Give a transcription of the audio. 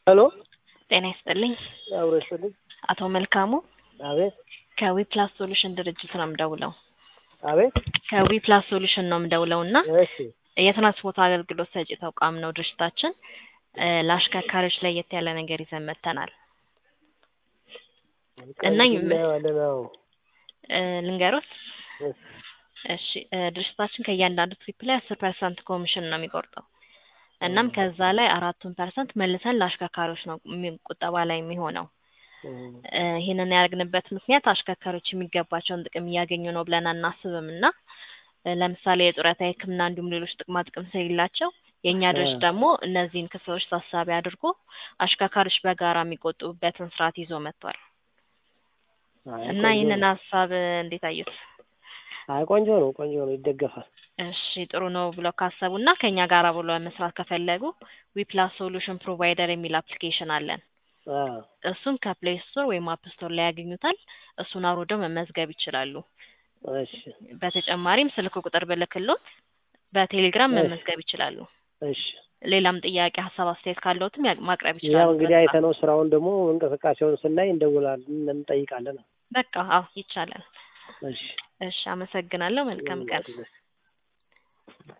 ሄሎ ጤና ይስጥልኝ። አብሮ ይስጥልኝ። አቶ መልካሙ አቤት ከዊፕላስ ሶሉሽን ድርጅት ነው የምደውለው። አቤት። ከዊፕላስ ሶሉሽን ነው የምደውለው እና እሺ የትራንስፖርት አገልግሎት ሰጪ ተቋም ነው ድርጅታችን። እ ለአሽከርካሪዎች ለየት ያለ ነገር ይዘን መጥተናል። እና ይም- እናየዋለን። አዎ እ ልንገሮት እሺ እሺ እ ድርጅታችን ከእያንዳንዱ ትሪፕ ላይ አስር ፐርሰንት ኮሚሽን ነው የሚቆርጠው። እናም ከዛ ላይ አራቱን ፐርሰንት መልሰን ለአሽከርካሪዎች ነው የሚ- ቁጠባ ላይ የሚሆነው። እ እ ይህንን ያደረግንበት ምክንያት አሽከርካሪዎች የሚገባቸውን ጥቅም እያገኙ ነው ብለን አናስብም እና እ ለምሳሌ የጡረታ የሕክምና እንዲሁም ሌሎች ጥቅማ ጥቅም ስለሌላቸው የእኛ ድርጅት እ ደግሞ እነዚህን ክፍሎች ታሳቢ አድርጎ አሽከርካሪዎች በጋራ የሚቆጥቡበትን ስርዓት ይዞ መጥቷል አይ እና ቆንጆ ይህንን ነው። ሀሳብ እንዴት አዩት? አይ ቆንጆ ነው፣ ቆንጆ ነው፣ ይደገፋል። እሺ ጥሩ ነው ብለው ካሰቡ እና ከእኛ ጋር ብሎ መስራት ከፈለጉ ዊፕላስ ሶሉሽን ፕሮቫይደር የሚል አፕሊኬሽን አለን። አ እሱን ከፕሌይ ስቶር ወይም አፕ ስቶር ላይ ያገኙታል። እሱን አውርደው መመዝገብ ይችላሉ። እሺ በተጨማሪም ስልክ ቁጥር ብልክሎት በቴሌግራም እሺ መመዝገብ ይችላሉ። እሺ ሌላም ጥያቄ፣ ሀሳብ፣ አስተያየት ካለዎትም ያ- ማቅረብ ያው ይችላሉ። እንግዲህ በዛ አይተነው ስራውን ደግሞ እንቅስቃሴውን ስናይ እንደውላለን፣ እንጠይቃለን። በቃ አዎ ይቻላል። እሺ እሺ አመሰግናለሁ። መልካም ቀን። ይሁን